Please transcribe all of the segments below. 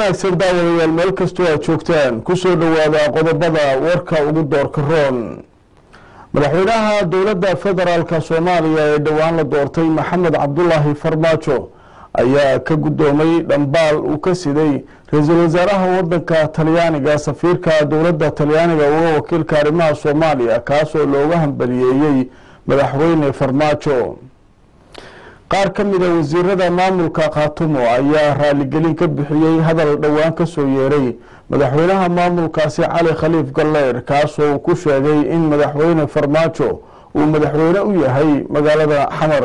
wanaagsan daawadayaal meel kastoo aad joogtaan kusoo dhowaada qodobada warka ugu doorka roon madaxweynaha dowladda federaalk soomaaliya ee dhowaan la doortay maxamed cabdulaahi farmaajo ayaa ka guddoomay dhambaal uu ka siday ra-iisul wasaaraha wadanka talyaaniga safiirka dowladda talyaaniga uga wakiilka arrimaha soomaaliya kaasoo looga hambaliyeeyey madaxweyne farmaajo qaar ka mida wasiirada maamulka khaatumo ayaa raaligelin ka bixiyey hadal dhowaan kasoo yeeray madaxweynaha maamulkaasi cali khaliif galleer kaasoo uu ku sheegay in madaxweyne farmaajo uu madaxweyne u yahay magaalada xamar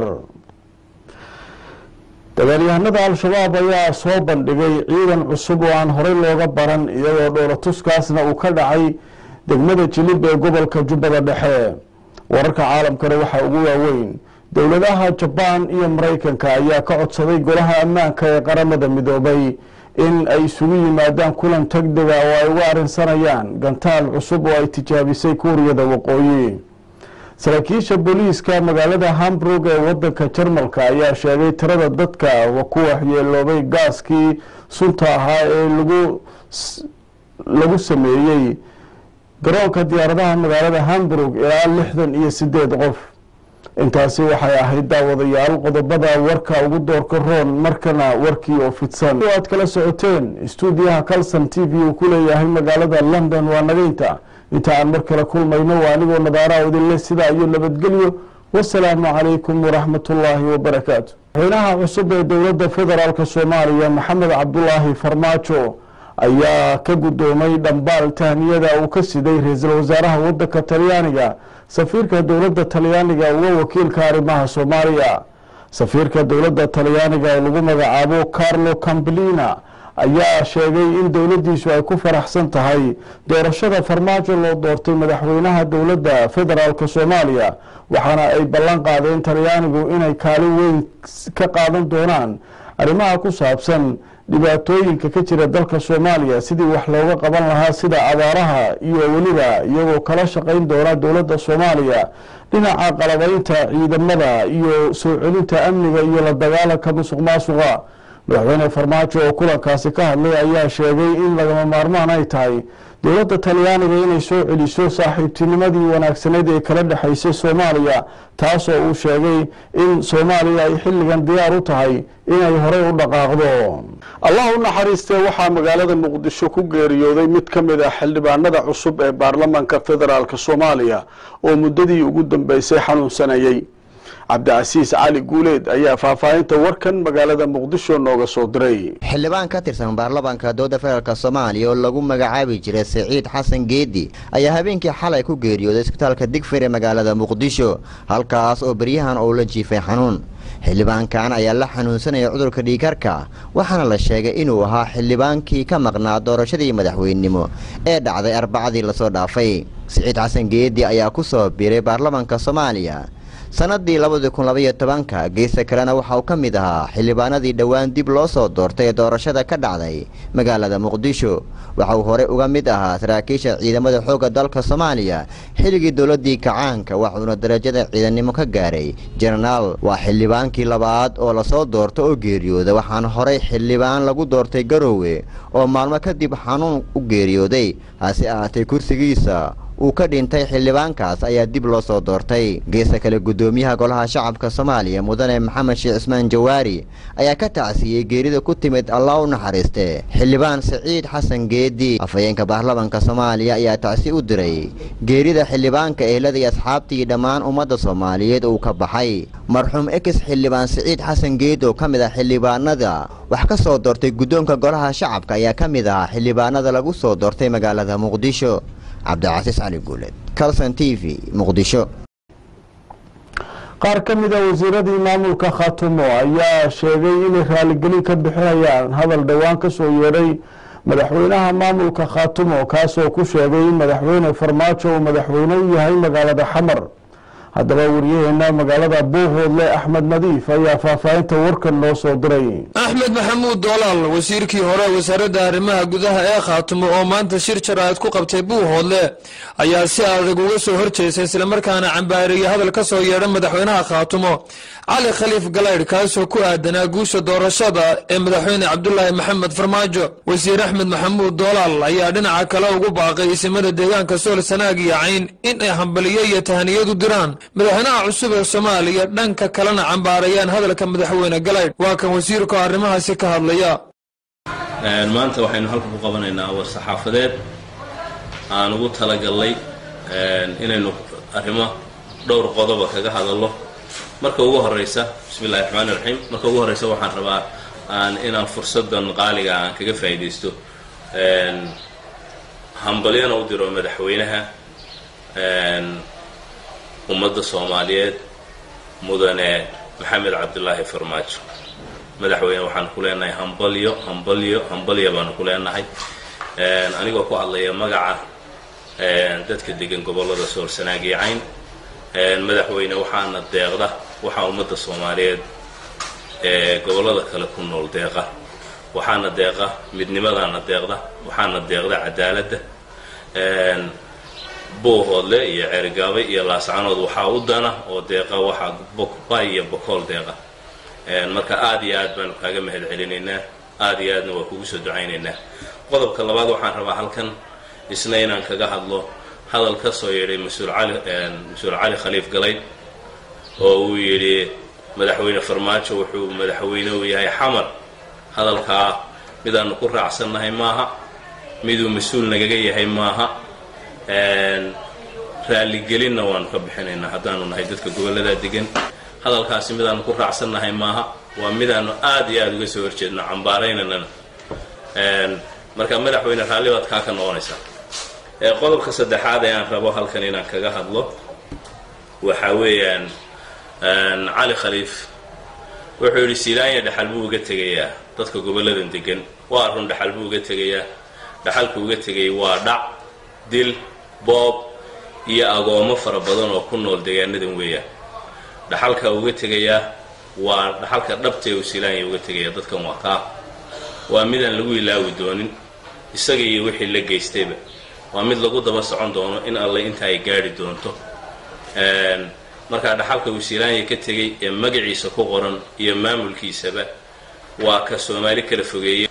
dagaalyahanada al-shabaab ayaa soo bandhigay ciidan cusub oo aan horey looga baran iyadoo dhoolatuskaasna uu ka dhacay degmada jilib ee gobolka jubbada dhexe wararka caalamkana waxaa ugu waaweyn dowladaha jabaan iyo maraykanka ayaa ka codsaday golaha ammaanka ee qaramada midoobay in ay isugu yimaadaan kulan tagdega oo ay uga arrinsanayaan gantaal cusub oo ay tijaabisay kuuriyada waqooyi saraakiisha booliiska magaalada hamburg ee wadanka jarmalka ayaa sheegay tirada dadka ku waxyeeloobay gaaskii sunta ahaa ee lagu lagu sameeyey garoonka diyaaradaha magaalada hamburg ilaa lixdan iyo sideed qof intaasi waxay ahayd daawadayaal qodobada warka ugu doorka roon markana warkii oo fidsan aad kala socoteen stuudiyaha calson t v uu ku leeyahay magaalada london waa nageynta inta aan mar kale kulmayno waa anigoo nadaaraha idinle sidaa iyo nabadgelyo wasalaamu calaykum waraxmatullaahi wabarakaatu madaxweynaha cusub ee dowladda federaalk soomaaliya maxamed cabdulaahi farmaajo ayaa ka guddoomay dhambaal tahniyada uu ka siday ra-iisul wasaaraha wadanka talyaaniga safiirka dowladda talyaaniga uga wakiilka arrimaha soomaaliya safiirka dowladda talyaaniga oo lagu magacaabo carlo camblina ayaa sheegay in dowladdiisu ay ku faraxsan tahay doorashada farmaajo loo doortay madaxweynaha dowladda federaalk soomaaliya waxaana ay ballan qaadeen talyaanigu inay kaalin weyn ka qaadan doonaan arrimaha ku saabsan dhibaatooyinka ka jira dalka soomaaliya sidii wax looga qaban lahaa sida abaaraha iyo weliba iyagoo kala shaqayn doona dowladda soomaaliya dhinaca qalabaynta ciidamada iyo soo celinta amniga iyo la dagaalanka musuq maasuqa madaxweyne farmaajo oo kulankaasi ka hadlay ayaa sheegay in lagama maarmaan ay tahay dowladda talyaaniga inay soo celiso saaxiibtinimadii wanaagsaneyd ee kala dhexaysay soomaaliya taasoo uu sheegay in soomaaliya ay xilligan diyaar u tahay inay horey u dhaqaaqdo allah u naxariistee waxaa magaalada muqdisho ku geeriyooday mid ka mid ah xildhibaanada cusub ee baarlamaanka federaalk soomaaliya oo muddadii ugu dambeysay xanuunsanayey cabdicasiis cali guuleed ayaa faahfaahinta warkan magaalada muqdisho nooga soo diray xildhibaan ka tirsan baarlamaanka dowladda federaalk soomaaliya oo lagu magacaabi jiray siciid xasan geedi ayaa habeenkii xalay ku geeriyooday isbitaalka digfir ee magaalada muqdisho halkaas oo beryahan uu la jiifay xanuun xildhibaankan ayaa la xanuunsanaya cudurka dhiikarka waxaana la sheegay inuu ahaa xildhibaankii ka maqnaa doorashadii madaxweynenimo ee dhacday arbacadii lasoo dhaafay siciid xasan geedi ayaa ku soo biiray baarlamaanka soomaaliya sanadii labadii kun labaiyo tobanka geesta kalena waxa uu ka mid ahaa xildhibaanadii dhowaan dib loo soo doortay ee doorashada ka dhacday magaalada muqdisho waxa uu horey uga mid ahaa saraakiisha ciidamada xoogga dalka soomaaliya xilligii dowladii kacaanka waxuuna darajada ciidannimo ka gaaray jenaraal waa xildhibaankii labaad oo lasoo doorto oo geeriyooda waxaana horey xildhibaan lagu doortay garoowe oo maalmo kadib xanuun u geeriyooday hase ahaatay kursigiisa uu ka dhintay xildhibaankaas ayaa dib loo soo doortay geesta kale guddoomiyaha golaha shacabka soomaaliya mudane maxamed sheekh cismaan jawaari ayaa ka tacsiiyey geerida ku timid allah u naxariiste xildhibaan siciid xasan geedi afhayeenka baarlamaanka soomaaliya ayaa tacsi u diray geerida xildhibaanka ehladii asxaabtii dhammaan ummadda soomaaliyeed uu ka baxay marxuum ekis xildhibaan siciid xasan geedi oo ka mid ah xildhibaanada wax ka soo doortay guddoonka golaha shacabka ayaa ka mid ahaa xildhibaanada lagu soo doortay magaalada muqdisho cabdicasiis cali guuleed calson t v muqdisho qaar ka mida wasiiradii maamulka khatumo ayaa sheegay inay raaligelin ka bixinayaan hadal dhowaan kasoo yeedhay madaxweynaha maamulka khatumo kaasoo ku sheegay in madaxweyne farmaajo uu madaxweyne u yahay magaalada xamar haddaba wariyaheena magaalada buuhoodle axmed nadiif ayaa faahfaahinta warkan noo soo diray axmed maxamuud doolaal wasiirkii hore wasaaradda arrimaha gudaha ee khaatumo oo maanta shir jaraa'id ku qabtay buuhoodle ayaa si adag uga soo horjeestay islamarkaana cambaariyey hadal ka soo yeedha madaxweynaha khaatumo cali khaliif galaydh kaasoo ku aadanaa guusha doorashada ee madaxweyne cabdulaahi maxamed farmaajo wasiir axmed maxamuud doolaal ayaa dhinaca kale ugu baaqay isimada deegaanka sool sanaag iyo cayn in ay hambaliyo iyo tahaniyadu diraan madaxweynaha cusub ee soomaaliya dhanka kalena cambaarayaan hadalka madaxweyne galaydh waa kan wasiirku arrimahaasi ka hadlaya maanta waxaynu halka ku qabanaynaa war saxaafadeed aan ugu talagalnay inaynu arrimo dhowr qodoba kaga hadallo marka ugu horeysa bismi illahi raxmaani raxiim marka ugu horeysa waxaan rabaa aan inaan fursadan qaaliga aan kaga faa'iidaysto hambalyana u diro madaxweynaha ummadda soomaaliyeed mudane maxamed cabdulaahi farmaajo madaxweyne waxaan ku leenahay hambalyo hambalyo hambalya baanu ku leenahay anigoo ku hadlaya magaca dadka degan gobollada sool sanaag iyo cayn madaxweyne waxaana deeqda waxaa ummadda soomaaliyeed ee gobollada kale ku nool deeqa waxaana deeqa midnimadaana deeqda waxaana deeqda cadaaladda buuhoodle iyo ceerigaabay iyo laascanood waxaa u dana oo deeqa waxaa bay iyo bokool deeqa marka aada iyo aad baanu kaaga mahad celinaynaa aada iyo aadna waa kugu soo ducaynaynaa qodobka labaad waxaan rabaa halkan isna inaan kaga hadlo hadal ka soo yeedhay mas-uul cali mas-uul cali khaliif galayd oo uu yidhi madaxweyne farmaajo wuxuu madaxweyne u yahay xamar hadalkaa midaanu ku raacsannahay maaha miduu mas-uul nagaga yahay maaha raaligelinna waanu ka bixinaynaa haddaanu nahay dadka gobolladaa degan hadalkaasi midaanu ku raacsannahay maaha waa midaanu aada iyo aada uga soo horjeedno cambaaraynanana marka madaxweyne raalli baad kaa ka noqonaysaa qodobka saddexaad ee aan rabo halkan inaan kaga hadlo waxaa weeyaan cali khaliif wuxuu yidhi silaanya dhaxal buu uga tegayaa dadka gobolladan degan waa run dhaxal buu uga tegayaa dhaxalku uga tegayay waa dhac dil boob iyo agoomo fara badan oo ku nool deegaanadan weeyaan dhaxalka uga tegayaa waa dhaxalka dhabtee uu silaanya uga tegaya dadkan waa kaa waa midaan lagu ilaawi doonin isaga iyo wixii la geystayba waa mid lagu daba socon doono in alle inta ay gaadhi doonto markaa dhaxalka uu silaanya ka tegay ee magaciisa ku qoran iyo maamulkiisaba waa ka soomaali kala fogeeyey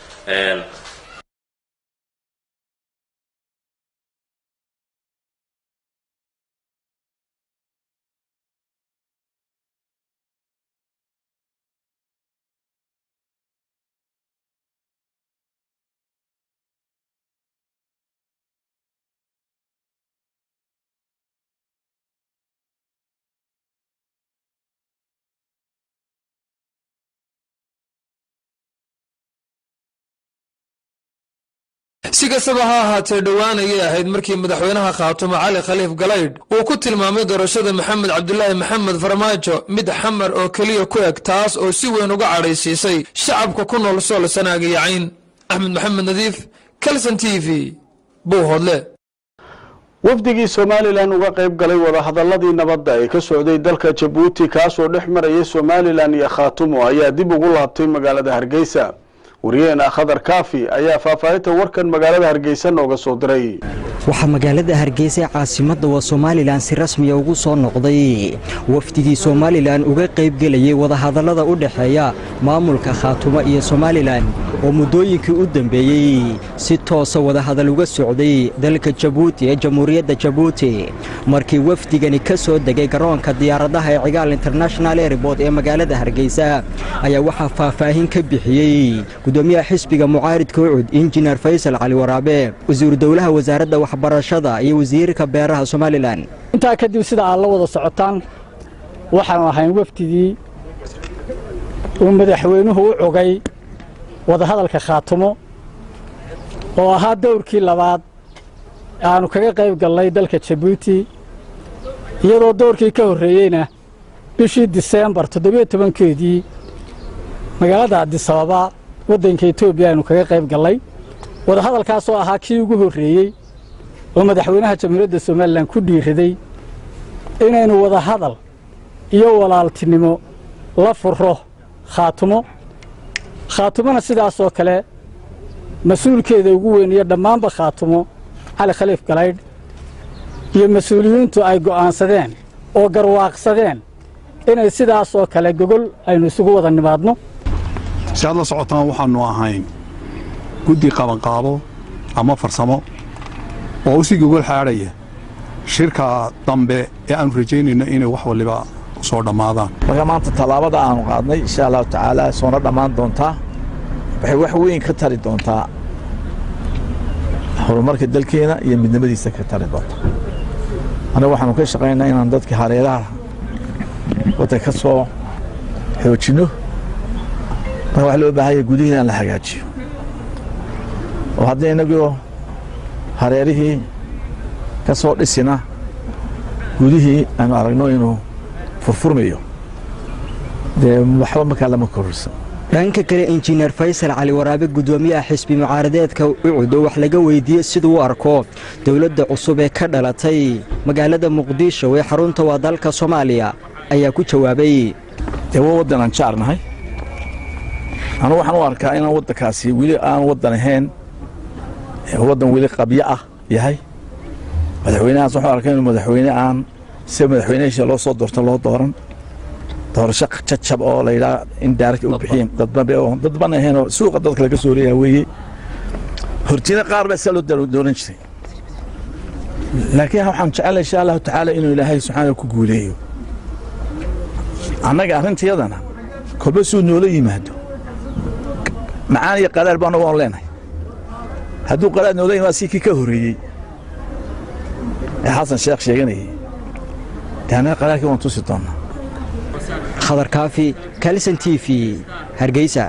si kastaba ha ahaatee dhowaan ayay ahayd markii madaxweynaha khaatumo cali khaliif galaydh uu ku tilmaamay doorashada maxamed cabdulaahi maxamed farmaajo mid xamar oo keliya ku eg taas oo si weyn uga cadhaysiisay shacabka ku nool sool sanaag iyo cayn axmed maxamed nadiif kalson t v buuhoodle wafdigii somalilan uga qayb galay wadahadaladii nabadda ee ka socday dalka jabuuti kaasoo dhex marayay somalilan iyo khaatumo ayaa dib ugu laabtay magaalada hargeysa wariyaheena khadar kaafi ayaa faahfaahinta warkan magaalada hargeysa nooga soo diray waxaa magaalada hargeysa ee caasimadda waa somalilan si rasmiya ugu soo noqday wafdigii somalilan uga qaybgelayay wadahadallada u dhexeeya maamulka khaatumo iyo somalilan oo muddooyinkii u dambeeyey si toosa wadahadal uga socday dalka jabuuti ee jamhuuriyadda jabuuti markii wafdigani ka soo degay garoonka diyaaradaha ee cigaal international airboort ee magaalada hargeysa ayaa waxaa faahfaahin ka bixiyey gudoomiyaha xisbiga mucaaridka ucud injineer faysal cali waraabe wasiiru dowlaha wasaaradda waxbarashada iyo wasiirka beeraha somalilan intaa kadib sida aad la wada socotaan waxaanu ahayn wafdigii uu madaxweynuhu u cogay wadahadalka khaatumo oo ahaa dowrkii labaad aanu kaga qayb galnay dalka jabuuti iyadoo dowrkii ka horreeyeyna bishii diseembar toddobiyo tobankeedii magaalada adisababa waddanka etoobiya aynu kaga qayb gallay wadahadalkaasoo ahaa kii ugu horreeyey oo madaxweynaha jamhuuriyadda somalilan ku dhiiraday inaynu wada hadal iyo walaaltinimo la furo khaatumo khaatumona sidaasoo kale mas-uulkeeda ugu weyn iyo dhammaanba khaatumo cali khaliif galaydh iyo mas-uuliyiintu ay go'aansadeen oo garwaaqsadeen inay sidaasoo kale gogol aynu isugu wada nimaadno si aad la socotaan waxaannu ahayn guddi qabanqaabo ama farsamo oo u sii gogol xaadhaya shirka dambe ee aannu rajaynayno inay wax waliba soo dhammaadaan marka maanta tallaabada aanu qaadnay insha allahu tacaala soona dhammaan doontaa waxay wax weyn ka tari doontaa horumarka dalkeena iyo midnimadiisa ka tari doonta annaga waxaanu ka shaqaynaa inaan dadka hareeraha waddanka ka soo xoojinno marka wax loo baahanya gudihiina in la hagaajiyo oo haddii innagoo hareerihii ka soo dhisina gudihii aanu aragno inuu furfurmayo dee waxba markaa lama kororsan dhanka kale injineer faysal cali waraabe guddoomiyaha xisbi mucaaradeedka ucud oo wax laga weydiiyey siduu u arko dowladda cusub ee ka dhalatay magaalada muqdisho ee xarunta waa dalka soomaaliya ayaa ku jawaabay dee waa waddan aan jaarnahay anu waxaan u arkaa inaan waddankaasi weli aan waddan ahayn waddan weli qabyo ah yahay madaxweynahaas waxuu arkaa inuu madaxweyne aan sida madaxweynehiisa loo soo doorto loo dooran doorasho jajab oo layidhaha in daaragta u bixiyeen dad ban ahaynoo suuqa dadka laga soo leeyaa weeye hortina qaar baa saa loo dooran jiray laakiin waxaan jecela insha allahu tacaala inuu ilaahay subxaana ku guuleeyo annaga arrintayadana kolba suu noola yimaado macaan iyo qaraar ba annagu aan leenahay hadduu qaraar noola yimaado si kii ka horreeyey ee xasan sheekh sheeganayay dee annaga qaraarkii waan tusi doonnaa khadar kaafi kalson t v hargeysa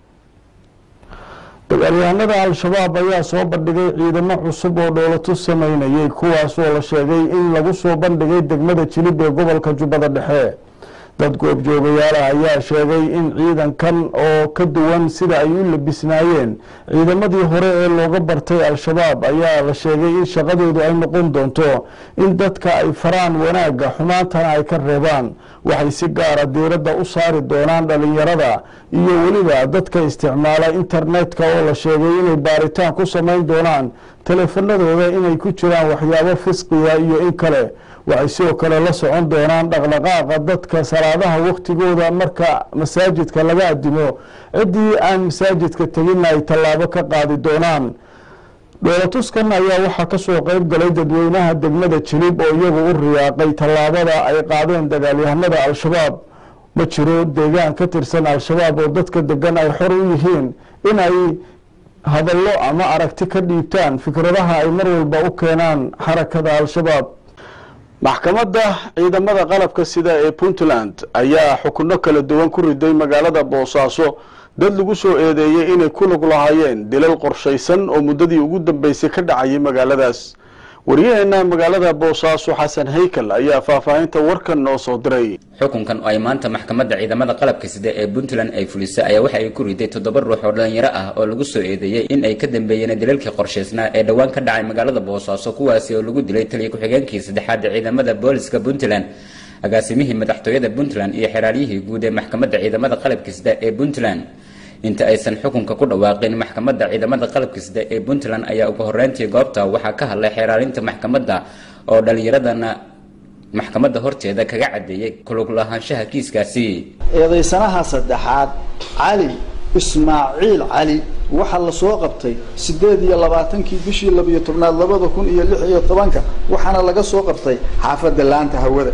dagaalyahanada al-shabaab ayaa soo bandhigay ciidamo cusub oo dhoolatu sameynayay kuwaas oo la sheegay in lagu soo bandhigay degmada jilib ee gobolka jubbada dhexe dad goobjoogayaala ayaa sheegay in ciidankan oo ka duwan sida ay u labisnaayeen ciidamadii hore ee looga bartay al-shabaab ayaa la sheegay in shaqadoodu ay noqon doonto in dadka ay faraan wanaagga xumaantana ay ka reebaan waxay si gaara diiradda u saari doonaan dhalinyarada iyo weliba dadka isticmaala internetka oo la sheegay inay baaritaan ku samayn doonaan teleefanadooda inay ku jiraan waxyaabo fisqiya iyo in kale waxay sidoo kale la socon doonaan dhaqdhaqaaqa dadka salaadaha wakhtigooda marka masaajidka laga adimo ciddii aan masaajidka teginna ay tallaabo ka qaadi doonaan dhoolatuskan ayaa waxaa ka soo qayb galay dadweynaha degmada jilib oo iyagu u riyaaqay tallaabada ay qaadeen dagaalyahanada al-shabaab ma jiro deegaan ka tirsan al-shabaab oo dadka degan ay xor u yihiin in ay hadallo ama aragti ka dhiibtaan fikradaha ay mar walba u keenaan xarakada al-shabaab maxkamadda ciidamada qalabka sida ee puntland ayaa xukunno kala duwan ku riday magaalada boosaaso dad lagu soo eedeeyey inay ku lug lahaayeen dilal qorshaysan oo muddadii ugu dambeysay ka dhacayay magaaladaas waryaheena magaalada boosaaso xasan haykal ayaa faahfaahinta warkan noo soo diray xukunkan oo ay maanta maxkamadda ciidamada qalabka sida ee puntland ay fulisay ayaa waxa ay ku riday toddoba ruux oo dhalinyaro ah oo lagu soo eedeeyey in ay ka dambeeyeen dilalkii qorshaysnaa ee dhowaan ka dhacay magaalada boosaaso kuwaasi oo lagu dilay taliya ku-xigeenkii saddexaad ee ciidamada booliska puntland agaasimihii madaxtooyada puntland iyo xeraaryihii guud ee maxkamadda ciidamada qalabka sida ee puntland inta aysan xukunka ku dhawaaqin maxkamadda ciidamada qalabka sida ee puntland ayaa ugu horeyntii goobta waxaa ka hadlay xeeraarinta maxkamadda oo dhalinyaradana maxkamadda horteeda kaga cadeeyey kulug lahaanshaha kiiskaasi eedaysanaha saddexaad cali ismaaciil cali waxaa la soo qabtay siddeed iyo labaatankii bishii labiyo tobnaad labada kun iyo lix iyo tobanka waxaana laga soo qabtay xaafadda laanta hawada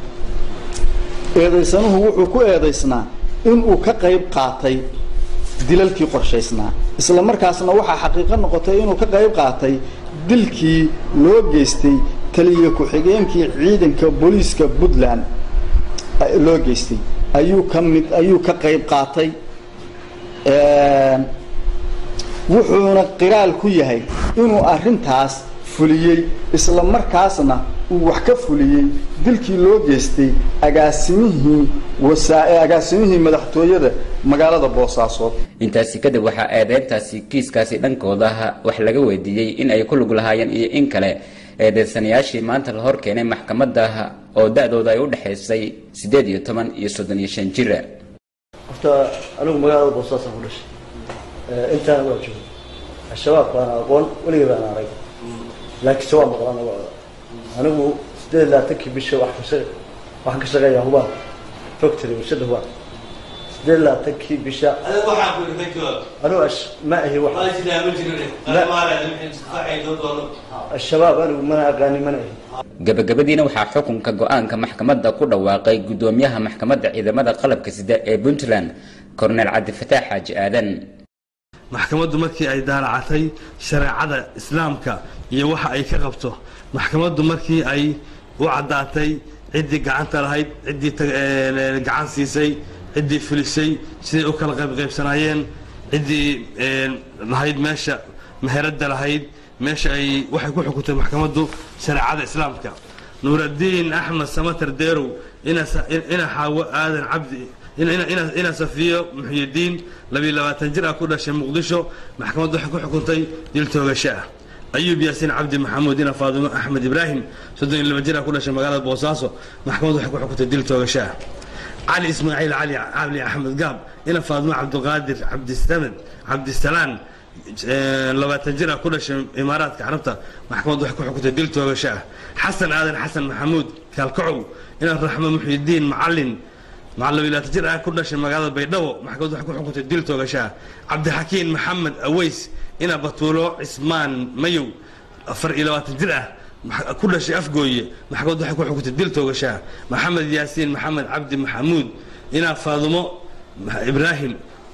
eedaysanuhu wuxuu ku eedaysnaa inuu ka qayb qaatay dilalkii qorshaysnaa isla markaasna waxaa xaqiiqo noqotay inuu ka qayb qaatay dilkii loo geystay taliya ku-xigeenkii ciidanka booliiska puntland loo geystay ayuu ka mid ayuu ka qayb qaatay wuxuuna qiraal ku yahay inuu arrintaas fuliyey isla markaasna uu wax ka fuliyey dilkii loo geystay agaasimihii wasaa agaasimihii madaxtooyada magaalada boosaasood intaasi kadib waxaa eedeyntaasi kiiskaasi dhankooda wax laga weydiiyey in ay ku lug lahaayeen iyo in kale eedeysanayaashii maanta la hor keenay maxkamadda oo da-dooda ay u dhexaysay siddeed iyo toban iyo soddon iyo shan jira horta anigu magaalada boosaasan ku dhashay intaana waa joogo al-shabaab baana aqoon weligay baan arag laakiin se waa maqlaan magacooda anigu siddeed labaatankii bisha wax ka waxaan ka shaqeeyaa hubaan factory warshada hubaan siddeed labaatankii bisha anigu ma ahi wax al-shabaab anigu mana aqaani mana ahi gabagabadiina waxaa xukunka go-aanka maxkamadda ku dhawaaqay guddoomiyaha maxkamadda ciidamada qalabka sida ee puntland korneel cabdifataax xaaji aadan maxkamaddu markii ay daalacatay shareecada islaamka iyo waxa ay ka qabto maxkamaddu markii ay u caddaatay ciddii gacanta lahayd ciddii gacan siisay ciddii filisay siday u kala qaybqaybsanaayeen ciddii lahayd meesha meheradda lahayd meesha ay waxay ku xukuntay maxkamaddu shareecada islaamka nuuraddiin axmed samater deerow ina xaawo aadan cabdi ina safiyo muxyidiin labiyo labaatan jir ah ku dhashay muqdisho maxkamaddu waxay ku xukuntay dil toogasho ah ayuub yaasiin cabdi maxamuud ina faadimo axmed ibraahim soddon iyo laba jir ah ku dhashay magaalada boosaaso maxkamaddu waxay ku xukuntay dil toogasho ah cali ismaaciil cali cali axmed gaab ina faadimo cabdiqaadir cabdisamed cabdisalaan labaatan jir ah ku dhashay imaaraadka carabta maxkamaddu waxay ku xukuntay dil toogasho ah xasan aadan xasan maxamuud kaalkacow ina raxmo muxyidiin macalin macalabilaata jir ah ku dhashay magaalada baydhabo maxkamaddu waxay ku xukuntay dil toogasho ah cabdixakiin maxamed aweys ina batuulo cismaan mayow afar iyo labaatan jir ah ku dhashay afgooye maxkamaddu waxay ku xukuntay dil toogasho ah maxamed yaasiin maxamed cabdi maxamuud ina faadumo ibraahim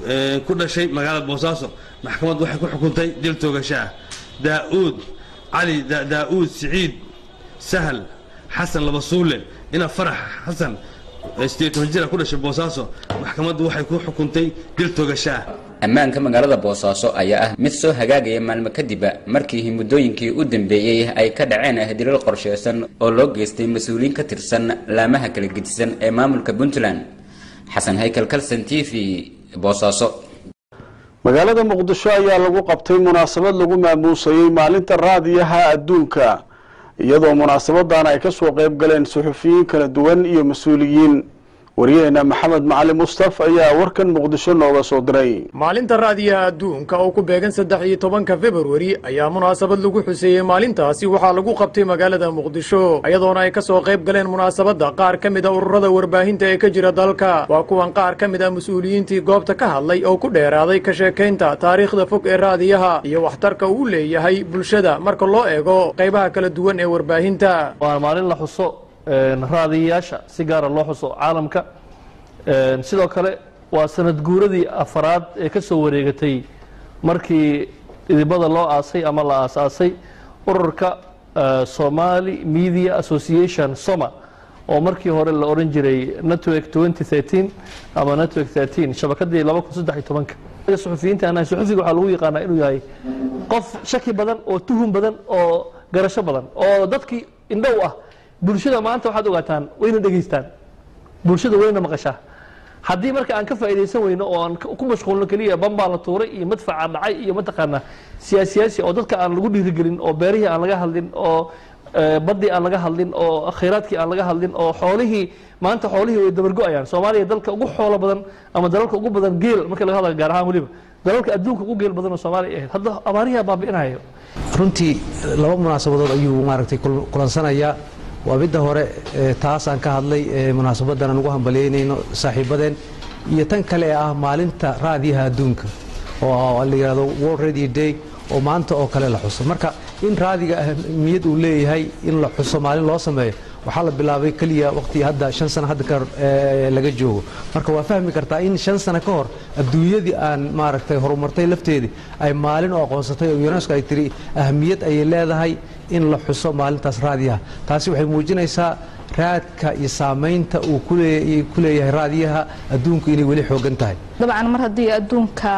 ku dhashay magaalada boosaaso maxkamaddu waxay ku xukuntay dil toogasho ah daauud cali daauud siciid sahal xasan labasuule ina farax xasan sideed toban jir ku dhashay boosaaso maxkamaddu waxay ku xukuntay dil toogasho ah ammaanka magaalada boosaaso ayaa ah mid soo hagaagaya maalmo kadiba markii muddooyinkii u dambeeyey ay ka dhaceen dilal qorsheysan oo loo geystay mas-uuliyiin ka tirsan laamaha kala gedisan ee maamulka puntland xasan haykal kalson t v boosaaso magaalada muqdisho ayaa lagu qabtay munaasabad lagu maamuusayey maalinta raadiyaha adduunka iyadoo munaasabadan ay ka soo qayb galeen suxufiyiin kala duwan iyo mas-uuliyiin wariyaheena maxamed macali mustaf ayaa warkan muqdisho nooga soo diray maalinta raadiyaha adduunka oo ku beegan saddex iyo tobanka februari ayaa munaasabad lagu xuseeyey maalintaasi waxaa lagu qabtay magaalada muqdisho iyadoona ay ka soo qayb galeen munaasabadda qaar ka mid a ururada warbaahinta ee ka jira dalka waa kuwan qaar ka mid a mas-uuliyiintii goobta ka hadlay oo ku dheeraaday ka sheekaynta taariikhda fog ee raadiyaha iyo waxtarka uu leeyahay bulshada marka loo eego qaybaha kala duwan ee warbaahinta waa maalin la xuso raadiyayaasha si gaara loo xuso caalamka sidoo kale waa sanad guuradii afaraad ee ka soo wareegatay markii idibada loo aasay ama la aasaasay ururka somali media association soma oo markii hore la oran jiray network ama network shabakadii suxufiyiinta anahay suxufiga waxaa lagu yaqaanaa inuu yahay qof shaki badan oo tuhum badan oo garasho badan oo dadkii indhow ah bulshada maanta waxaad ogaataan wayna dhegaystaan bulshada wayna maqashaa haddii marka aan ka faa'iidaysan weyno oo aan ku mashquulno keliya bambaa la tuuray iyo madfaca dhacay iyo mataqaanaa siyaasiyaasi oo dadka aan lagu dhiirigelin oo beerihii aan laga hadlin oo baddii aan laga hadlin oo khayraadkii aan laga hadlin oo xoolihii maanta xoolihii way dabargo-ayaan soomaaliya dalka ugu xoolo badan ama dalalka ugu badan geel markii laga hadlayo gaar ahaan weliba dalalka adduunka ugu geel badan oo soomaaliya ahayd hadda abaariyaa baabi'inayo runtii laba munaasabadood ayuu maaragtay kulansanayaa waa midda hore taas aan ka hadlay munaasabadan aan ugu hambalyeynayno saaxiibadeen iyo tan kale ee ah maalinta raadiyaha adduunka oo la yidhahdo world radio day oo maanta oo kale la xuso marka in raadiga ahmiyad uu leeyahay in la xuso maalin loo sameeyo waxaa la bilaabay keliya waqti hadda shan sano hadda kahor laga joogo marka waa fahmi kartaa in shan sano ka hor adduunyadii aan maaragtay horumartay lafteedii ay maalin u aqoonsatay oo unesco ay tiri ahmiyad ayay leedahay in la xuso maalintaas raadiyaha taasi waxay muujinaysaa raadka iyo saamaynta uu ku leeyahay raadiyaha adduunku inay weli xoogan tahay dabcan mar haddii adduunka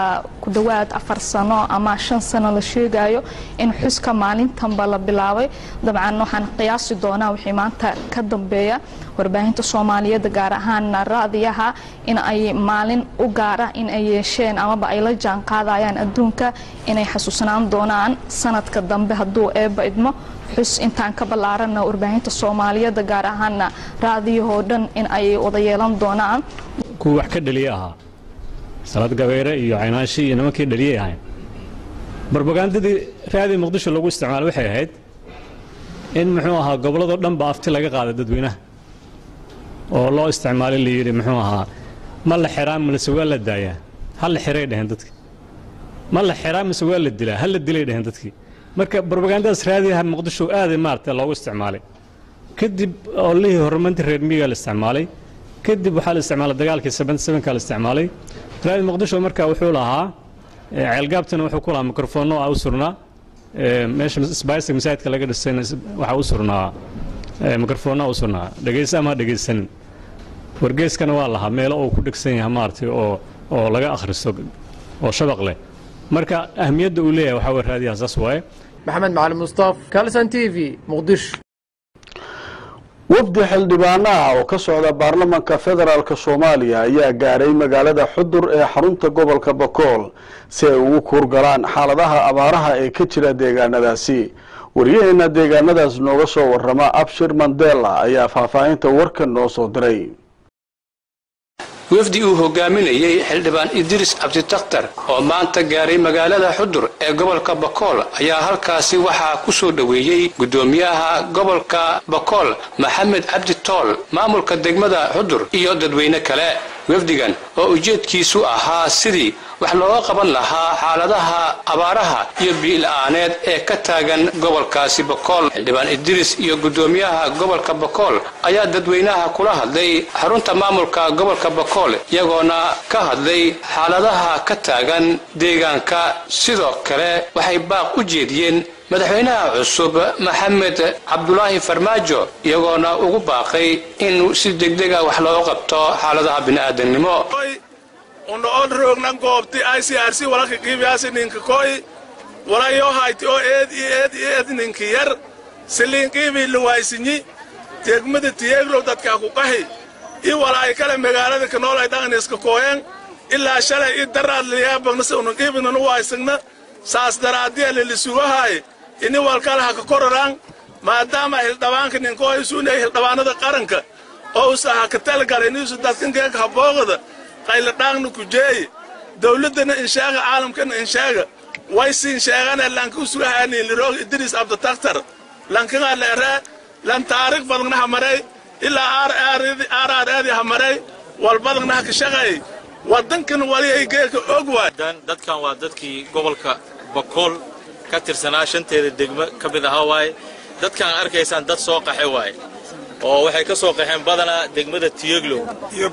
ku dhowaad afar sano ama shan sano la sheegayo in xuska maalintanba la bilaabay dabcan waxaan qiyaasi doonaa wixii maanta ka dambeeya warbaahinta soomaaliyeed gaar ahaan raadiyaha in ay maalin u gaara in ay yeesheen amaba ay la jaan qaadayaan adduunka inay xasuusnaan doonaan sanadka dambe hadduu eebba idmo xus intaan ka ballaaranna warbaahinta soomaaliyeed gaar ahaana raadiyahoo dhan in ay wada yeelan doonaan kuwa wax ka dhaliye ahaa salad gabeere iyo caynaashi iyo nimankii dhaliyay ahayn barbagandadii raadiyo muqdisho lagu isticmaalo waxay ahayd in muxuu ahaa gobolladoo dhan ba afti laga qaaday dadweynaha oo loo isticmaalay la yidhi muxuu ahaa ma la xiraa mise waa la daayaa ha la xiray dheheen dadkii ma la xiraa mise waa la dilaa ha la dilay dheheen dadkii marka barbagandadaas raadiyaha muqdisho aaday maaragtay loogu isticmaalay kadib olihii horumarinta reer miyiga la isticmaalay kadib waxaa la isticmaalay dagaalkii sebenka la isticmaalay raadiyo muqdisho marka wuxuu lahaa ceelgaabtana wuxuu ku lahaa mikrofoonno u surnaa meesha sbayska masaajidka laga dhisayna waxaa u surnaa mikrofoonno u surnaa dhegaysa ama dhegaysanin wargeyskana waa lahaa meelo uu ku dhegsan yahay maaragtay oo oo laga akhristo oo shabaq leh marka ahmiyadda uu leeyahay waxaa weye raadiyaha saas waaye maxamed macalin mustaaf kalson t v muqdisho wafdi xildhibaano ah oo ka socda baarlamanka federaalk soomaaliya ayaa gaaray magaalada xudur ee xarunta gobolka bakool si ay ugu kuurgalaan xaaladaha abaaraha ee ka jira deegaanadaasi waryaheena deegaanadaas nooga soo warama abshir mandela ayaa faahfaahinta warkan noo soo diray wafdi uu hogaaminayey xildhibaan idriis cabditakhtar oo maanta gaaray magaalada xudur ee gobolka bakool ayaa halkaasi waxaa ku soo dhoweeyey guddoomiyaha gobolka bakool maxamed cabdi tool maamulka degmada xudur iyo dadweyne kale wafdigan oo ujeedkiisu ahaa sidii wax looga qaban lahaa xaaladaha abaaraha iyo biila'aaneed ee ka taagan gobolkaasi bakool xildhibaan idriis iyo guddoomiyaha gobolka bakool ayaa dadweynaha kula hadlay xarunta maamulka gobolka bakool iyagoona ka hadlay xaaladaha ka taagan deegaanka sidoo kale waxay baaq u jeediyeen madaxweynaha cusub maxamed cabdulaahi farmaajo iyagoona ugu baaqay in si degdega wax looga qabto xaaladaha bini'aadamnimo una on roognan goobti icrc walaka qiibiyaasi ninka koy walayo hayti oo eed i eed i eed ninka yar siliin qiibii luwaysinyi degmada tiyeeglow dadkaa ku qahi i walaay kale magaalada kanoolay dhaqaniska kooyen ilaa shalay i daraad liyaabagna una qiibignan u waysagna saas daraadiya lilisugahaay ini walkale haka kororaan maadaama hildhabaanka ninkoo isuunay hildhabaanada qaranka oo usa haka talgala iniisu dadkankeeka habooqada qayladhaangna kujeeye dawladdana insheega caalamkana insheega waysiin sheegane lanka usugahaani liroog idriis abditakhtar lankaga leeree lan taariikh badagna hamarey ilaa aaraar eedi hamarey walbadagna haka shaqeey waddankan waliyay geeka og waay dadkan waa dadkii gobolka bakool ka tirsanaa shanteeda degmo ka mid ahaa waaye dadkaan arkaysaan dad soo qaxe waaye oo waxay ka soo qaxeen badanaa degmada tiyeglow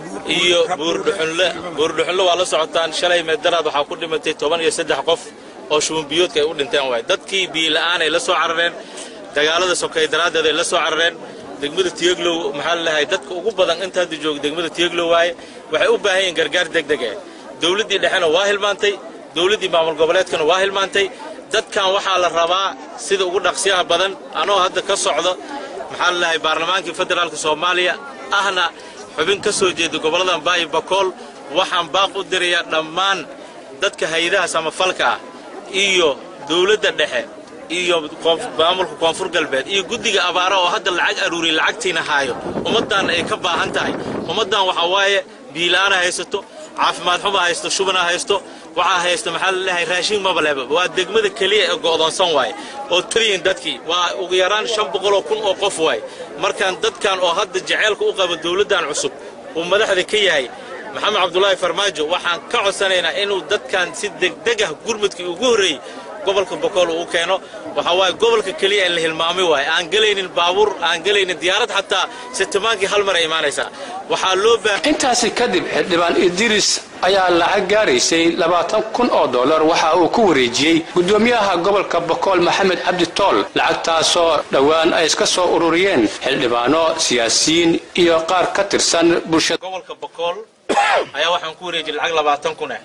iyo buurdhuxunle buurdhuxunle waa la socotaan shalay meedaraad waxaa ku dhimatay toban iyo saddex qof oo shubanbiyoodka ay u dhinteen waaye dadkii biila'aan ay la soo carareen dagaalada sokay daraaddeed ay la soo carareen degmada tiyeglow maxaa laleeyahay dadka ugu badan inta hadda jooga degmada tiyeglow waaye waxay u baahan yihiin gargaar degdeg eh dawladdii dhexena waa hilmaantay dawladdii maamul goboleedkana waa hilmaantay dadkan waxaa la rabaa sida ugu dhaqsiyaha badan anoo hadda ka socdo maxaa lalahay baarlamaankii federaalka soomaaliya ahna xubin ka soo jeeda gobolladan baayi bakool waxaan baaq u dirayaa dhammaan dadka hay-adaha samafalka ah iyo dawladda dhexe iyo maamulka koonfur galbeed iyo guddiga abaara oo hadda lacag aruuriya lacagtiina haayo ummaddan ay ka baahan tahay ummaddan waxaa waaye biila'aana haysato caafimaad xuma haysto shubana haysto waxaa haysta maxaa laleeyahay raashin mabaleba waa degmada keliya ee go'doonsan waaye oo taliyin dadkii waa ugu yaraan shan boqoloo kun oo qof waaye markaan dadkan oo hadda jaceylka u qaba dawladdan cusub uu madaxda ka yahay maxamed cabdulaahi farmaajo waxaan ka codsanaynaa inuu dadkan si degdeg ah gurmudkii ugu horreeyey gobolka bokool uu keeno waxaa waaye gobolka keliya in la hilmaamay waaye aan gelaynin baabuur aan gelaynin diyaarad xataa sitimaankii hal mar ay imaanaysaa waxaa loo baahan intaasi kadib xildhibaan idriis ayaa lacag gaaraysay labaatan kun oo dollar waxa uu ku wareejiyey guddoomiyaha gobolka bokool maxamed cabdi tool lacagtaasoo dhowaan ay iska soo ururiyeen xildhibaano siyaasiyiin iyo qaar ka tirsan bulshada gobolka bokool ayaa waxaan ku wareejiyey lacag labaatan kun ah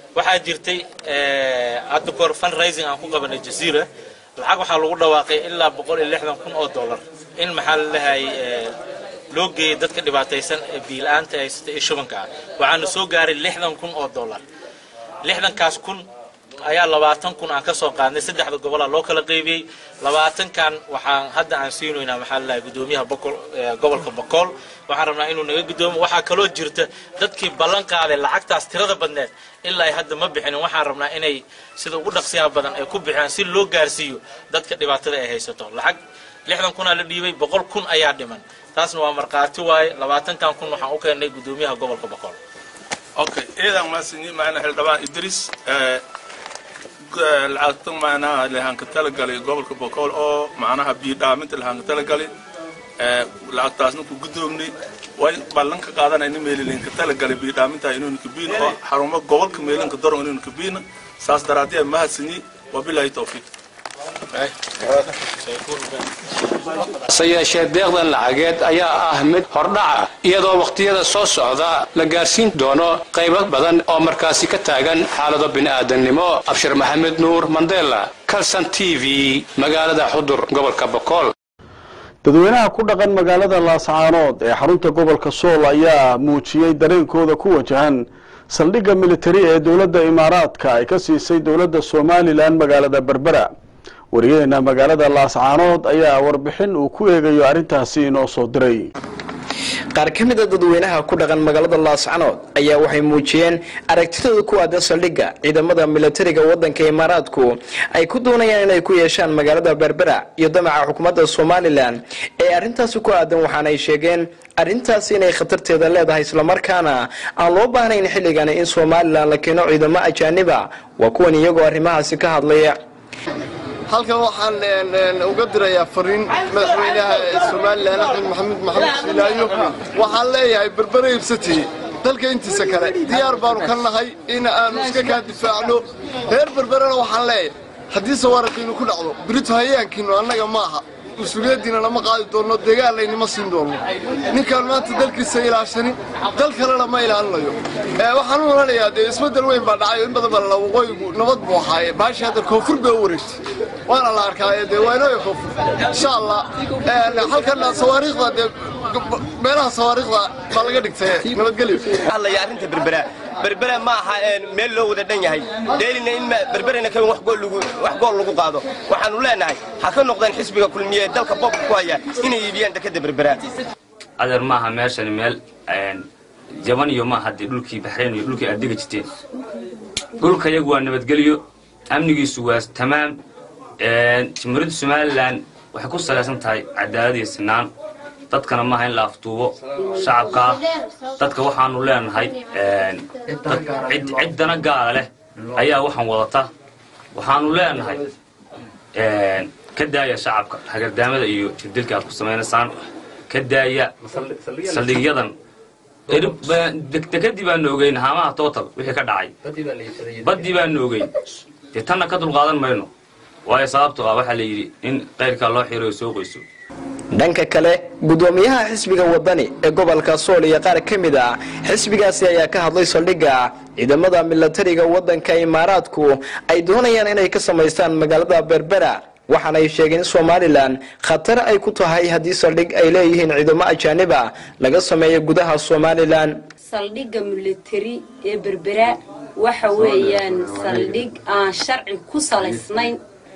waxaa jirtay hadda kahor fundraising aan ku qabanay jaziira lacag waxaa lagu dhawaaqay ilaa boqol iyo lixdan kun oo dollar in maxaa la dhahay loo geeyay dadka dhibaataysan ee biila-aanta haysata iyo shubanka ah waxaana soo gaaray lixdan kun oo dollar lixdankaas kun ayaa labaatan kun aan ka soo qaadnay saddexda gobola loo kala qaybiyey labaatankan waxaan hadda aan siinaynaa maxaa la dhahay gudoomiyaha bokol gobolka bokool waxaan rabnaa inuu naga gudoomo waxaa kaloo jirta dadkii ballan qaaday lacagtaas tirada badneed ilaa ay hadda ma bixinin waxaan rabnaa inay sida ugu dhaqsiyaha badan ay ku bixiyaan si loo gaarsiiyo dadka dhibaatada ay haysato lacag lixdan kunaa la dhiibay boqol kun ayaa dhiman taasna waa markhaati waaye labaatankan kun waxaan u keennay gudoomiyaha gobolka bokool okay ciidan maasinyi maana xildhibaan idris lacagtan macnaha lahanka talagalay gobolka bokool oo macnaha biyo dhaaminta lahanka talagalay lacagtaasna ku gudoomnay way ballan ka qaadanayna meelilinka talagalay biyo dhaaminta inuuna kabiin oo xarumo gobolka meelinka daron inuuna kabiina saas daraaddeed mahadsanyi wabilaahi towfiiq hase yeeshee deeqdan lacageed ayaa ah mid hordhaca iyadoo wakhtiyada soo socda la gaarsiin doono qaybo badan oo markaasi ka taagan xaalado bini'aadannimo abshir maxamed nuur mandela kalson t v magaalada xudur gobolka bokool dadweynaha ku dhaqan magaalada laascaanood ee xarunta gobolka sool ayaa muujiyey dareenkooda ku wajahan saldhigga militari ee dowladda imaaraadka ay ka siisay dowladda somalilan magaalada berbera wariyaheena magaalada laascaanood ayaa warbixin uu ku eegayo arrintaasi inoo soo diray qaar ka mid a dadweynaha ku dhaqan magaalada laascanood ayaa waxay muujiyeen aragtidooda ku aadan saldhigga ciidamada milatariga wadanka imaaraadku ay ku doonayaan inay ku yeeshaan magaalada berbera iyo damaca xukuumadda somalilan ee arrintaasi ku aadan waxaanay sheegeen arrintaasi inay khatarteeda leedahay islamarkaana aan loo baahnayn xilligani in somalilan la keeno ciidamo ajaaniba waa kuwan iyagoo arrimahaasi ka hadlaya halkan waxaan uga dirayaa fariin madaxweynaha somalilan axmed maxamed maxamed silaayo waxaan leeyahay berbere ibsatay dalka intiisa kale diyaar baanu ka nahay in aanu iska kaa difaacno reer berberena waxaan leeyahay haddii sawaariqiinu ku dhacdo birito hayaankiinu annaga maaha mas-uuliyaddiina lama qaadi doonno degaalaynima siin doonno ninkaan maanta dalkiisa ilaashani dal kalena ma ilaalinayo waxaan u malanayaa dee isbeddel weyn baa dhacay in badan baa waqooyigu nabad buu ahaaye baashi hadda koonfur bay u wareegtay waana la arkaaye dee waa inooya koonfur insha allah halkana sawaariikhda dee meelaha sawaariikhda baa laga dhigtay nabadgelyo hadlaya arrinta berbera berbera ma aha meel loo wada dhan yahay deelina in berberina kan wax gool lagu qaado waxaanu leenahay ha ka noqdeen xisbiga kulmiye ee dalka boobka ku haya inay iibiyaan dekada berbera adeer maaha meeshani meel jaban iyo maaha dee dhulkii baxrayn iyo dhulkii aad degi jirteen dhulka yagu waa nabadgelyo amnigiisu waa tamaam jamhuuriyadda somalilan waxay ku salaysan tahay cadaalad iyo sinaan dadkana maaha in la aftuubo shacabka ah dadka waxaanu leenahay ciddana gaala leh ayaa waxaan wadata waxaanu leenahay ka daaya shacabka hagardaamada iyo jirdilka aad ku samaynaysaan ka daaya saldhigyadan dekadii baanu ogeyn haamaha tootal wixii ka dhacay baddii baanu ogeyn dee tanna ka dulqaadan mayno waayo sababto ah waxaa la yidhi in qayrkaa loo xiro soo qoyso dhanka kale gudoomiyaha xisbiga wadani ee gobolka sool iyo qaar ka mid ah xisbigaasi ayaa ka hadlay saldhigga ciidamada milatariga wadanka imaaraadku ay doonayaan inay ka samaystaan magaalada berbera waxaana ay sheegeen in somalilan khatar ay ku tahay haddii saldhig ay leeyihiin ciidamo ajaaniba laga sameeyo gudaha somalilan saldhigga milatari ee berbera waxa weeyaan saldhig aan sharci ku salaysnayn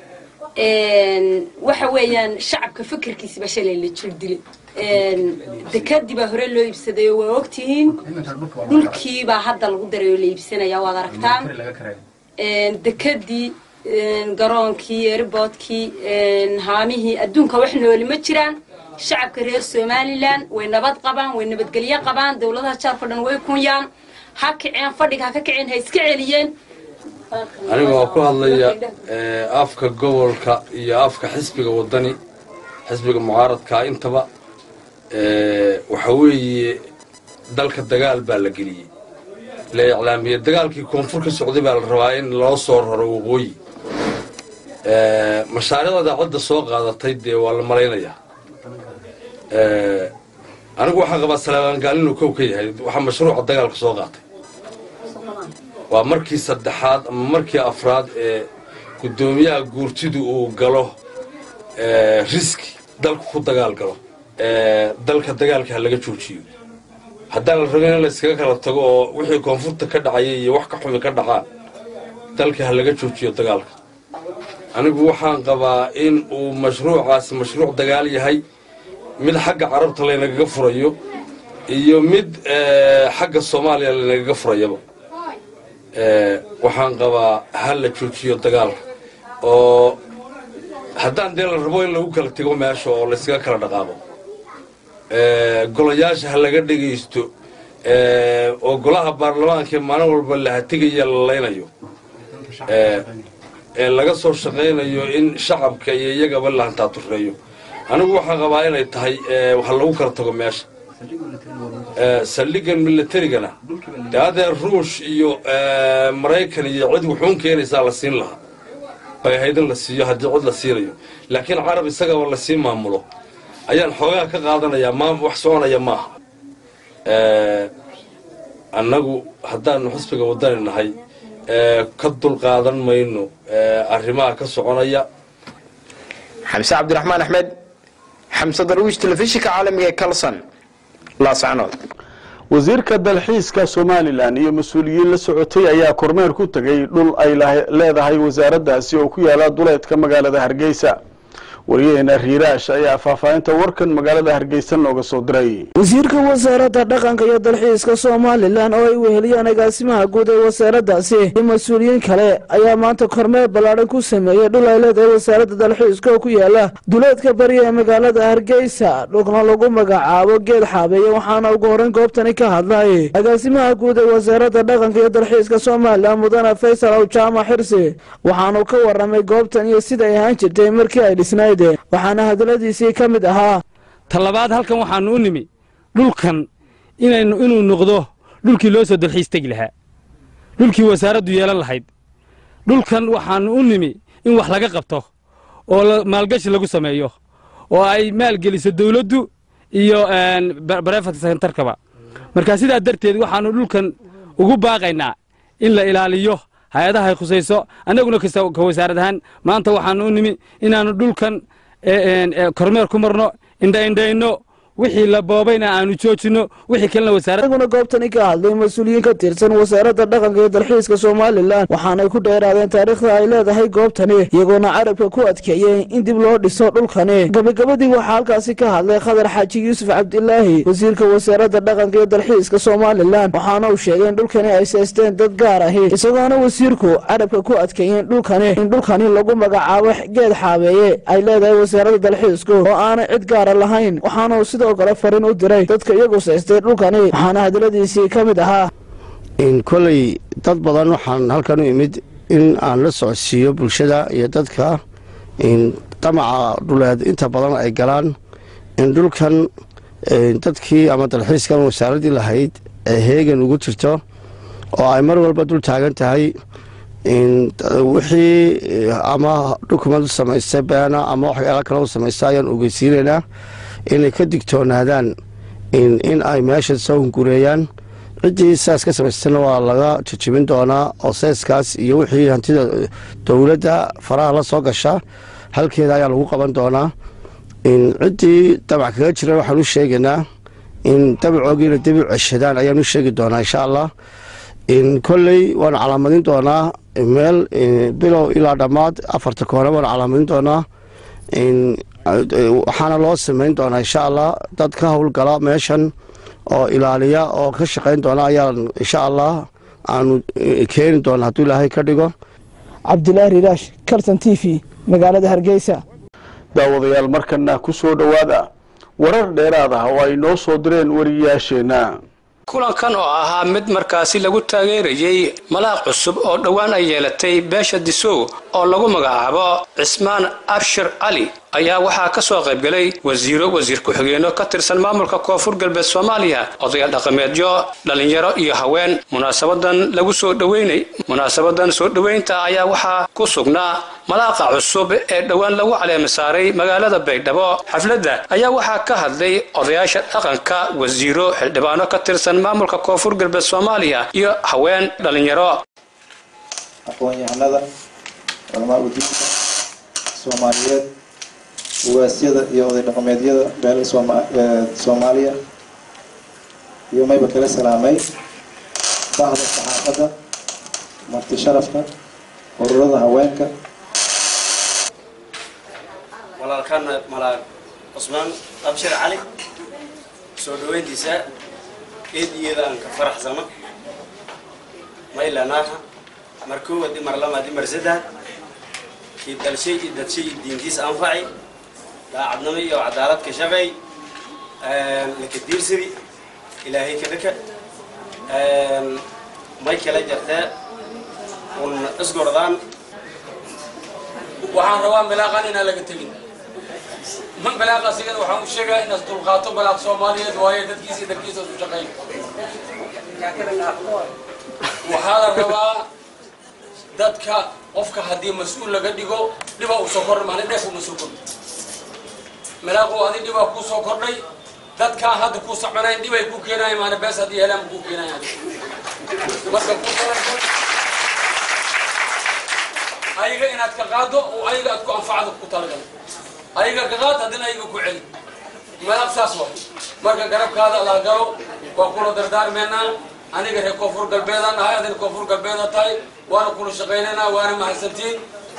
waxa weeyaan shacabka fakerkiisiba shalay la jir dilay dekadii baa hore loo iibsaday oo waa ogtihiin dhulkiibaa hadda lagu daray oo la iibsanaya waad aragtaan dekadii garoonkii erboodkii haamihii adduunka wax nooli ma jiraan shacabka reer somalilan way nabad qabaan way nabadgelyo qabaan dowladaha jaarka dhan way kunyaan ha kaceen fadhiga ha ka kaceen ha iska celiyeen anigoo ku hadlaya afka gobolka iyo afka xisbiga wadani xisbiga mucaaradkaa intaba waxa weeye dalka dagaal baa la geliyey la iclaamiyey dagaalkii koonfur ka socday baa la rabaa in loo soo raro waqooyi mashaariicda cidda soo qaadatay dee waa la malaynayaa anigu waxaa qabaa salaabaangaalinu kow ka yahay waxaa mashruuca dagaalka soo qaatay waa markii saddexaad ama markii afraad ee guddoomiyaha guurtidu uu galo riski dalku ku dagaal galo dalka dagaalka ha laga joojiyo haddaan la rabin in la iskaga kala tago oo wixii koonfurta ka dhacayay iyo wax ka xumi ka dhacaan dalka ha laga joojiyo dagaalka anigu waxaan qabaa in uu mashruucaasi mashruuc dagaal yahay mid xagga carabta laynagaga furayo iyo mid xagga soomaaliya laynagaga furayaba waxaan qabaa ha la joojiyo dagaalka oo haddaan dee la rabo in lagu kala tego meesha oo layskaga kala dhaqaaqo golayaasha ha laga dhegaysto oo golaha baarlamaanka maalin walba la hatigaya la laynayo ee laga soo shaqaynayo in shacabka iyo iyagaba la hantaatureeyo anigu waxaan qabaa inay tahay ha lagu kala tago meesha saldhigan milatarigana dee haddee ruush iyo maraykan iyo cid wuxuun keenaysaa la siin lahaa bay ahayd in la siiyo haddii cid la siinayo laakiin carab isagaba lasii maamulo ayaan xoogaa ka qaadanayaa wax soconaya maaha annagu haddaanu xisbiga wadani nahay ka dulqaadan mayno arrimaha ka soconaya xamse cabdiraxmaan axmed xamse darwiish telefishinka caalamiga ee kalson laascanood wasiirka dalxiiska somalilan iyo mas-uuliyiin la socotay ayaa kormeer ku tegay dhul ay leedahay wasaaraddaasi oo ku yaala duleedka magaalada hargeysa wariyaheena riiraash ayaa faahfaahinta warkan magaalada hargeysa nooga soo diray wasiirka wasaaradda dhaqanka iyo dalxiiska somalilan oo ay weheliyaan agaasimaha guud ee wasaaraddaasi iyo mas-uuliyiin kale ayaa maanta kormeer ballaadhan ku sameeyey dhul ay leedahay wasaaradda dalxiiska oo ku yaala duleedka bari ee magaalada hargeysa dhulkna lagu magacaabo geed xaabeeye waxaana ugu horreyn goobtani ka hadlay agaasimaha guud ee wasaaradda dhaqanka iyo dalxiiska somalilan mudane faysal ow jaamac xirsi waxaanu ka waramay goobtan iyo sida ay ahaan jirtay markii ay dhisnayd waxaana hadaladiisii ka mid ahaa talabaad halkan waxaannu u nimi dhulkan inaynu inuu noqdo dhulkii loo soo dalxiis tegi lahaa dhulkii wasaaraddu yeelan lahayd dhulkan waxaannu u nimi in wax laga qabto oo maalgashi lagu sameeyo oo ay maalgeliso dawladdu iyo barefat sentarkaba marka sidaa darteed waxaannu dhulkan ugu baaqaynaa in la ilaaliyo hay-adaha ay khusayso annaguna ka wasaarad ahaan maanta waxaanu u nimi inaannu dhulkan kormeer ku marno indhaindhayno wixii la boobayna aanu joojino wixii kalena wasaaradaguna goobtani ka hadlay mas-uuliyiin ka tirsan wasaaradda dhaqanka iyo dalxiiska somalilan waxaanay ku dheeraadeen taariikhda ay leedahay goobtani iyagoona carabka ku adkeeyey in dib loo dhiso dhulkani gabagabadii waxaa halkaasi ka hadlay khadar xaaji yuusuf cabdilaahi wasiirka wasaaradda dhaqanka iyo dalxiiska somalilan waxaana uu sheegay in dhulkani ay seesteen dad gaar ahi isagoona wasiirku carabka ku adkeeyeen dhulkani in dhulkani lagu magacaabo geed xaabeeye ay leedahay wasaaradda dalxiisku oo aanay cid gaara lahayn waxaana sidoo kale fariin u diray dadka iyagu saystay dhulkani waxaana hadaladiisii ka mid ahaa koley dad badan waxaan halkan u imid in aan la socodsiiyo bulshada iyo dadka damaca dhuleed inta badan ay galaan in dhulkan dadkii ama dalxiiskan wasaaraddii lahayd ee heegan ugu jirto oo ay mar walba dul taagan tahay wixii ama dhukumad u samaystay beena ama waxyaala kale u samaysta ayaan ogeysiinaynaa inay ka digtoonaadaan in ay meesha soo hungureeyaan ciddii saas ka samaystana waa laga jijibin doonaa oo seeskaas iyo wixii hantida dowladda faraha la soo gasha halkeeda ayaa lagu qaban doonaa ciddii dabac kaga jira waxaan u sheegaynaa in dabacoogiina dib u ceshadaan ayaan u sheegi doonaa insha allah kolley waan calaamadin doonaa meel bilow ilaa dhammaad afarta koone waan calaamadin doonaa waxaana loo samayn doonaa insha allah dad ka howlgala meeshan oo ilaaliya oo ka shaqayn doona ayaan insha allah aanu keeni doona hadduu ilaahay ka dhigo cabdilaahi riiraash kartan t v magaalada hargeysa daawadayaal markana ku soo dhowaada warar dheeraad ah oo ay noo soo direen wariyayaasheenna kulankan oo ahaa mid markaasi lagu taageerayey malaaq cusub oo dhowaan ay yeelatay beesha disow oo lagu magacaabo cismaan abshir cali ayaa waxaa ka soo qaybgalay wasiiro wasiir ku-xigeenno ka tirsan maamulka koonfur galbeed soomaaliya odayaal dhaqameedyo dhallinyaro iyo haween munaasabadan lagu soo dhoweynay munaasabadan soo dhoweynta ayaa waxaa ku sugnaa malaaqa cusub ee dhowaan lagu caleema saaray magaalada baydhabo xafladda ayaa waxaa ka hadlay odayaasha dhaqanka wasiiro xildhibaano ka tirsan maamulka koonfur galbeed soomaaliya iyo haween dhallinyaro aqoon-yahanada culamaa udiinka soomaaliyeed ugaasyada iyo oday dhaqameedyada beela soomaaliya iyo mayba kala salaamay bahda saxaafadda marti sharafka ururada haweenka walaalkana malaag cusmaan abshir cali soo dhaweyntiisa eed iyada aan ka faraxsano maylanaaha mar koowad imar lamaad imar saddex kii dalshay iyo dadshay iyo diintiisa anfaci daacadnimo iyo cadaalad ka shaqeey laka diirsadi ilaahay ka dhaka may kala jartee un isgordaan waxaan rabaa bilaaqan inaan laga tegin man bilaaqa sigada waxaan u sheegaa inaad dulqaato bilaaq soomaaliyeed waaye dadkiisa iyo dalkiisa u shaqeyn waxaa la rabaa dadka qofka haddii mas-uul laga dhigo dhibaa uu soo kordhay maana dheef uma soo kordhay bilaaqu adi dhibaa kuu soo kordhay dadkaa hadda kuu socnayn dhibay ku keenayan maana bees haddii helaan kuu keenayan marka ku talagal ayaga inaad ka qaado oo ayaga aad ku anfacdo ku talagal ayaga ka qaad haddana ayaga ku celi malaaq saas wa marka garabkaada la galo waa kula dardaarmeynaa aniga reer koonfur galbeedaan nahay adina koonfur galbeeda tahay waana kula shaqaynaynaa waana mahadsantiin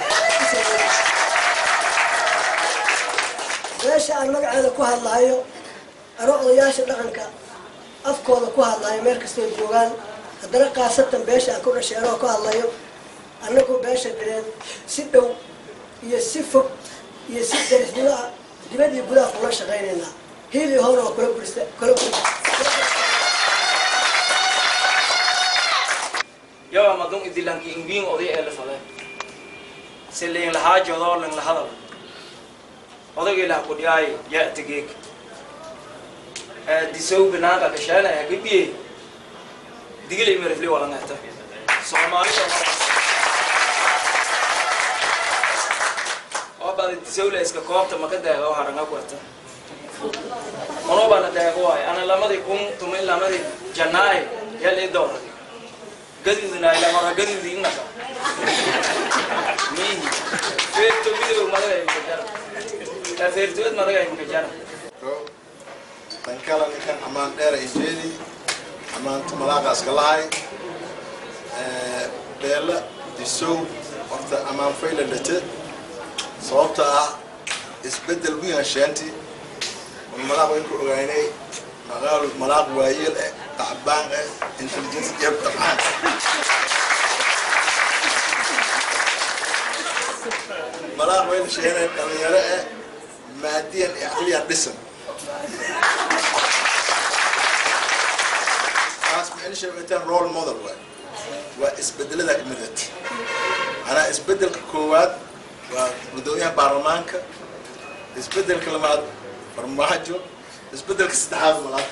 meesha aan magaceeda ku hadlahayo anoo odayaasha dhaqanka afkooda ku hadlayo meel kastoo joogaan haddana khaasatan beesha aan ku dhashay anoo ku hadlayo annagu beesha direed si dhow iyo si fog iyo si darisnimo ah dibad iyo gudaha kula shaqaynaynaa hiili hoona waa kula bursa kula bursa yawa madun idilanki ingwiin oday ee la fade si liin lahaa jodoo lin lahadal odayga ilaah kudhiyaay ya-tigeeg disow banaanka kashaana gabiye digil imirifli walangahta soomaalida obada disowla iska koobta maka deega oo haranga kuwata manobana deega waay ana lamadii kun tuma lamadii janaay yal i dowra gadudinaay lamara gadudi inaka mihi feerto video madaga imkajara feertoed madaga imkajara dankala ninkan amaan dheera ijeedi amaantu malaaqa iska lahay beela disow horta amaan fayla dhate sababta ah isbedel wiyan sheenti un malaaq wayn ku ogaanay maqaalu malaaq waayeel eh tacbaan eh intelligence iyo tabcaan malaaq wayna sheegeen dhalinyaro eh maadiyan iyo aqliyan dhisan taas maxay sheegaytaan role model waay waa isbedelada kamidad anaa isbedelka koowaad waa gudoomiyaha baarlamaanka isbedelka labaad farmaajo isbedelka saddexaad malaad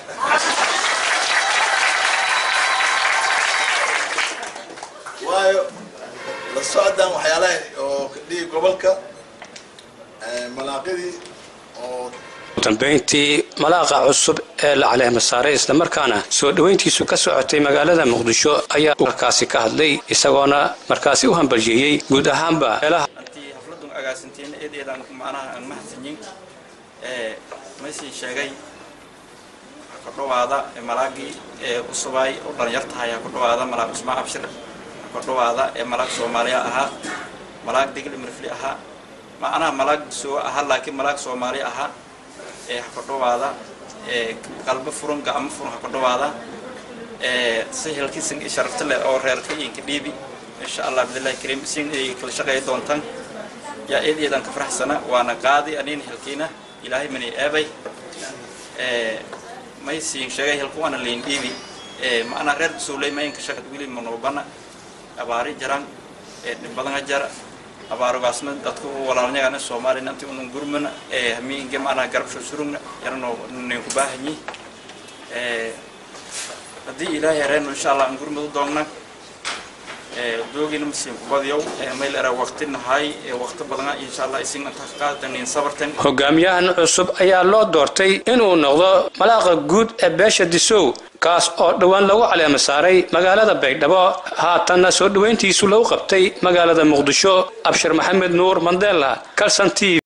waayo la socdaan waxyaalaha oo kadhigi gobolka malaaqyadii oo dambeyntii malaaqa cusub ee la caleema saaray islamarkaana soo dhoweyntiisu ka socotay magaalada muqdisho ayaa markaasi ka hadlay isagoona markaasi u hambalyeeyey guud ahaanba meelaha xafladun agaasintiin eedeedaan macnaha aan mahadsanyin ee maysii sheegay ha ku dhawaada malaagii ee usubaay u dhalinyar tahay ha ku dhawaada malaag cusmaan abshir ha ku dhawaada ee malaag soomaaliya ahaa malaag degli mirfli ahaa macnaha malaag soo ahaa laakiin malaag soomaali ahaa ee ha ku dhawaada ee qalbo furan gacmo furan ha ku dhawaada ee si hilkisan iyo sharafta leh oo reerka idinka dhiibi insha allah bidillahi kariim isin ay kala shaqeey doontaan yaa eedeedan ka faraxsana waana qaadi aniin hilkiina ilaahay mani eebay ee may siin sheegay hilku waana liin dhiibi ee maana reer suulay maynka shaqad wili manoobana abaari jaran ee dhib badan jara abaarugaasna dadku walaalnyagana soomaalina intii unan gurmana ee hamiinge maanaa garabsho surugna yarano ninku baahanyi ee haddii ilaahay reeno insha allah aan gurmadu doogna doogina masiin kubadyow mayl era waqti nahay waqti badana insha allah isin inta ka qaadanin sabartan hogaamiyahan cusub ayaa loo doortay inuu noqdo malaaqa guud ee beesha disow kaas oo dhowaan lagu caleema saaray magaalada baydhabo haatanna soo dhoweyntiisu lagu qabtay magaalada muqdisho abshir maxamed nuur mandela calson t